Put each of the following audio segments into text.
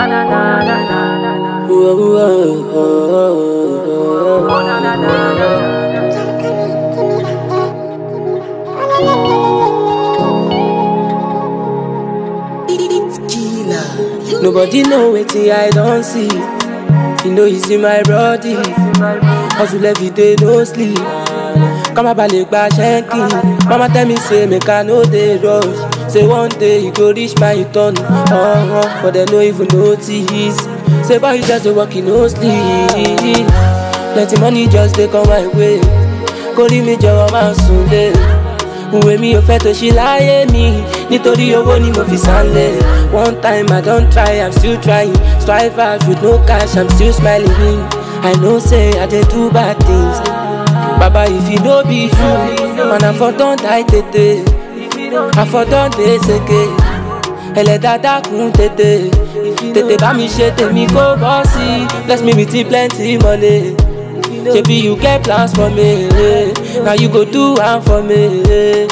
Nobody know wetin I don see. You know you see my body. Hustle every day, no sleep. Kama balẹ̀ gba ṣẹ́ńkì. Mama tell me say make I no dey rush. Say one day you go reach my turn. Uh-huh, but dem no even notice. Say boy you just dey work, you no sleep. Plenty money just dey come my way. Kórìí mi jọ̀wọ́ máa sùn lé. Ìwé mi ò fẹ́ tó ṣí láyé mi nítorí owó ni mo fi sálẹ̀. One time I don try, I'm still trying. Strive hard with no cash, I'm still smiling. I know say I dey do bad things. Baba if e no be you, man I for don die tètè. I for don dey seke. Ẹlẹ́dàá dákun tètè. Tètè bá mi ṣe tèmi kó bọ́ sí. Bless me with plenty money. Shebi you get plans for me, now you go do am for me.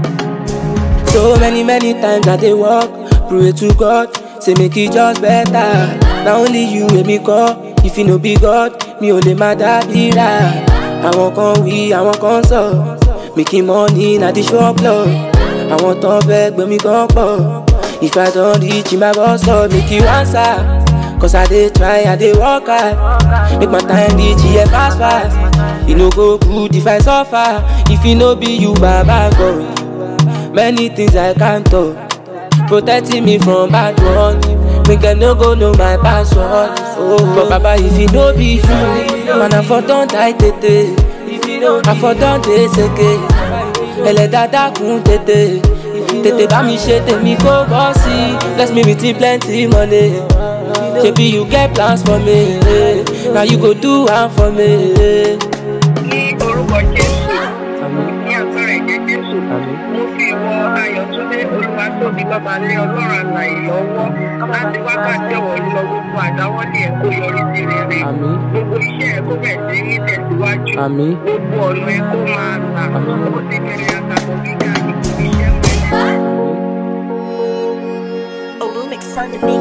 So many many times I dey work, pray to God, say make e just better. Na only you wey me call, if e no be God, mi ò lè má dábìrà. Àwọn kan wí, àwọn kan sọ, making money na the shop lọ. Àwọn tán fẹ́ gbé mi gan pọ̀. If I don reach my boss stop, make you answer. Cause I dey try, I dey work hard. Make my time reach here fast fast. E no go good if I suffer. If e no be you, Baba God. Many things I can't talk. Protecting me from bad ones. Make dem no go know my password. Oh, but Baba, if e no be you, man, I for don die tètè. I for don dey seke. Ẹlẹ́dàá dákun tètè. Tètè bá mi ṣe tèmi kó bọ́ sí. Bless me with plenty money. Shebi you get plans for me, now you go do am for me. ní orúkọ jésù ní agbára ẹ̀jẹ̀ jésù mo fi wọ ayọ̀túndé olúwatóbi babalẹ̀ ọlọ́run àlàyé lọ́wọ́ láti wákàtí ọ̀wọ́ lọ gbogbo àdáwọ́lé ẹ̀ kó yọrí sí rere Àmín. gbogbo iṣẹ́ ẹ̀ kó bẹ̀ sí ní tẹ̀síwájú Àmín. gbogbo ọ̀nà ẹ̀ kó máa là Àmín. ó ti bẹ̀rẹ̀ àtàkùn gíga ìkú iṣẹ́ mẹ́rin. Olumix on the beat.